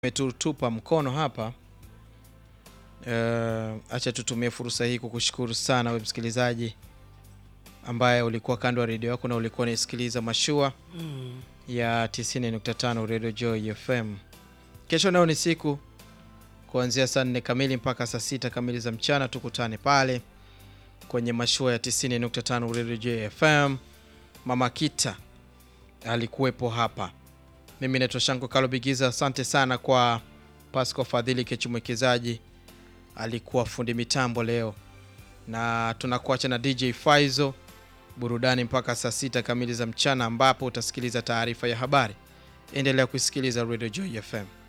umetutupa mkono hapa. Uh, acha tutumie fursa hii kukushukuru sana we msikilizaji ambaye ulikuwa kando ya redio yako na ulikuwa unaisikiliza mashua Mm. ya 90.5 Radio Joy FM. Kesho nayo ni siku kuanzia saa nne kamili mpaka saa sita kamili za mchana, tukutane pale kwenye mashua ya 90.5 Radio Joy FM. Mama Kita alikuwepo hapa. Mimi naitwa Shanko Kalo Bigiza. Asante sana kwa Pasco Fadhili Kechumwekezaji, alikuwa fundi mitambo leo, na tunakuacha na DJ Faizo burudani mpaka saa sita kamili za mchana, ambapo utasikiliza taarifa ya habari. Endelea kusikiliza Radio Joy FM.